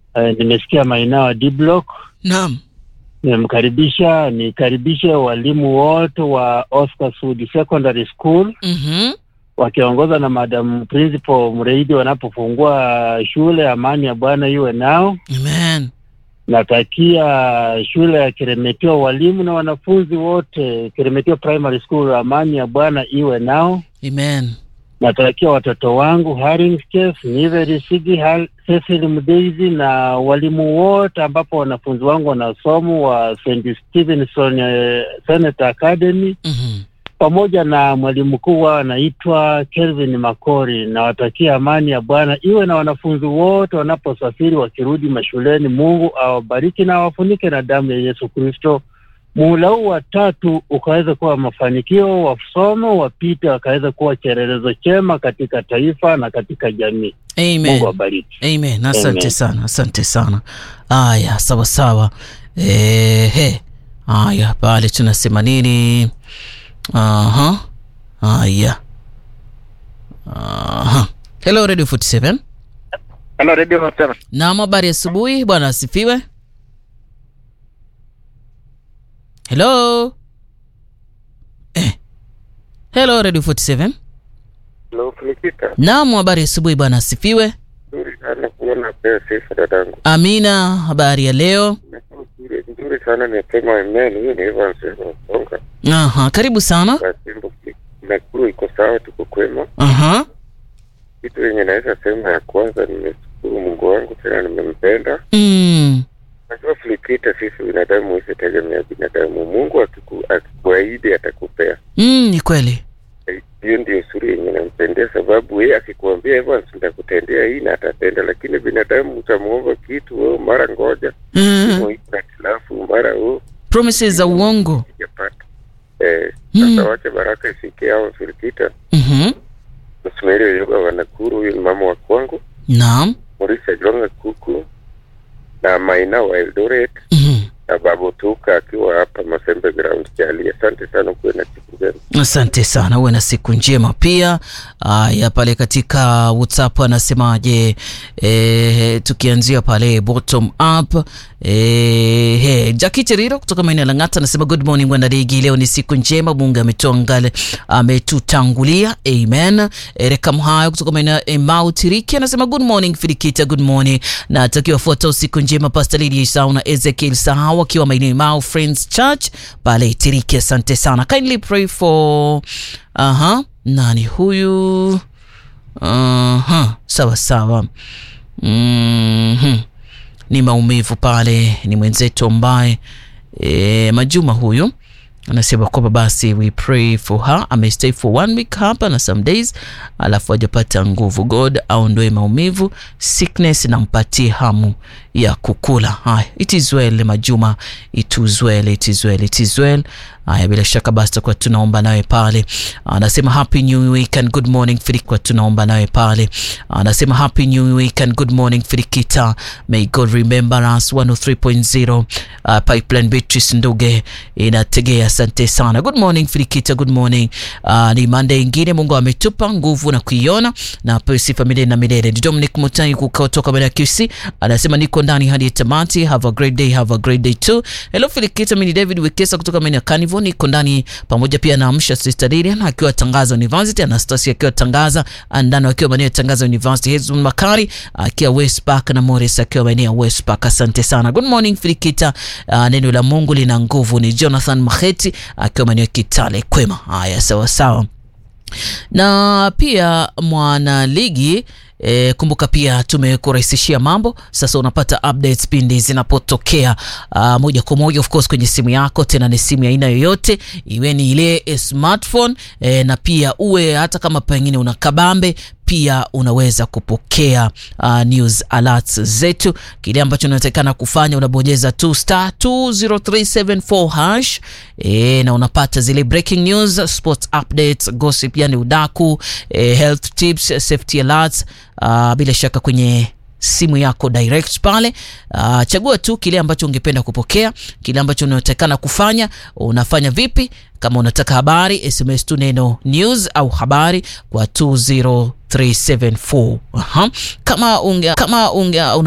eh, nimesikia maeneo ya D block Naam. nimemkaribisha, nikaribishe walimu wote wa Oscar Sudi Secondary School Mhm. wakiongozwa na Madam Principal Mreidi wanapofungua shule. Amani ya Bwana iwe nao. Amen. Natakia shule ya Keremetio walimu na wanafunzi wote Keremetio Primary School, amani ya Bwana iwe nao. Amen. Natakia watoto wangu Haringkes, Niveri Sigi, Hal- Cecil Mdeizi na walimu wote ambapo wanafunzi wangu wanasomo wa St. Stevenson eh, Senate Academy Mhm. pamoja na mwalimu mkuu wao anaitwa Kelvin Makori. Nawatakia amani ya Bwana iwe na wanafunzi wote wanaposafiri wakirudi mashuleni. Mungu awabariki na awafunike na damu ya Yesu Kristo. Muhula huu wa tatu ukaweza kuwa mafanikio, wasomo wapite, wakaweza kuwa kielelezo chema katika taifa na katika jamii. Mungu Amen. awabariki. Amen. Asante Amen. sana, asante sana. Aya, sawa sawa. Ehe. Aya, pale tunasema nini? Aha. Aya. Aha. Hello Radio 47. Hello, Radio Hotel. Naam, habari ya asubuhi, bwana asifiwe. Hello. Eh. Hello Radio 47. Hello, Felicita. Naam, habari ya asubuhi, bwana asifiwe. Nzuri sana kuona pia sifa dadangu. Amina, habari ya leo. Nzuri, nzuri sana nimesema amen. Hiyo ni Evans Songa. Aha, karibu sana. Kwa Simbo Nakuru iko sawa, tuko kwema. Aha. Kitu yenye naweza sema ya kwanza, nimeshukuru Mungu wangu tena nimempenda. Mm. Najua Felicita, sisi binadamu hisi tegemea binadamu. Mungu akiku, akikuahidi atakupea. Mm, ni kweli. Hiyo ndio suri yenye nampendea, sababu yeye akikuambia Evans nitakutendea hii na atatenda, lakini binadamu utamuomba kitu, wewe mara ngoja Mm. hitilafu mara huu Promises za uongo. sijapata. Eh, Mm. sasa wache baraka isikie hao Filikita Mhm. Msumeri Yoga wa Nakuru, huyu ni mama wa kwangu, Naam. Morisa Jonga Kuku na Maina wa Eldoret Mhm. na Babu Tuka akiwa hapa Masembe Ground Jali. Asante sana, kuwe na siku njema. Asante sana, uwe na siku njema pia. Aya, pale katika WhatsApp anasemaje? E, tukianzia pale bottom up e, he, Jackie Cheriro kutoka maeneo ya Lang'ata anasema good morning wanadigi, leo ni siku njema, Mungu ametoa ngale ametutangulia, amen. Ereka Mhayo kutoka maeneo ya Emau Tiriki anasema good morning Filikita, good morning na atakiwa fuata usiku njema Pastor Lydia Isau na Ezekiel Sahau akiwa maeneo ya Emau Friends Church pale Tiriki. Asante sana, kindly pray for aha, nani huyu? Aha, sawa sawa. Mhm. Ni maumivu pale, ni mwenzetu ambaye e, Majuma huyu anasema kwamba basi we pray for her, amestay for one week hapa na some days, alafu hajapata nguvu. God aondoe maumivu, sickness, na mpatie hamu ya kukula. Haya, it is well Majuma, it is well, it is well, it is well. Haya, bila shaka basi tutakuwa tunaomba nawe pale. Anasema happy new week and good morning Filikwa, tunaomba nawe pale. Anasema happy new week and good morning Filikita, may God remember us 103.0 uh, Pipeline Beatrice Nduge inategea. Asante sana, good morning Filikita, good morning. Uh, ni Monday ingine Mungu ametupa nguvu na kuiona na apewe sifa milele na milele. Ni Dominic Mutai kutoka Mbeya QC anasema niko ndani hadi tamati. Have a great day, have a great day too. Hello Filikita, mimi ni David Wekesa kutoka maeneo ya Carnival, niko ndani pamoja pia na Amsha Sister Lilian akiwa Tangaza University, Anastasia akiwa Tangaza, Andano akiwa maeneo ya Tangaza University, Hezron Makari akiwa West Park na Morris akiwa maeneo ya West Park. Asante sana. Good morning Filikita. Uh, neno la Mungu lina nguvu. Ni Jonathan Maheti akiwa maeneo ya Kitale Kwema. Haya, sawa sawa na pia mwanaligi E, kumbuka pia tumekurahisishia mambo sasa, unapata updates pindi zinapotokea uh, moja kwa moja of course kwenye simu yako, tena ni simu ya aina yoyote, iwe ni ile smartphone e, na pia uwe hata kama pengine una kabambe pia unaweza kupokea uh, news alerts zetu. Kile ambacho unatakikana kufanya unabonyeza tu star 20374 hash e, na unapata zile breaking news, sports updates, gossip, yani udaku e, health tips, safety alerts uh, bila shaka kwenye simu yako direct pale. Uh, chagua tu kile ambacho ungependa kupokea, kile ambacho unatakana kufanya. Unafanya vipi? Kama unataka habari, SMS tu neno news au habari kwa 20374. Aha. Kama unge, kama unge,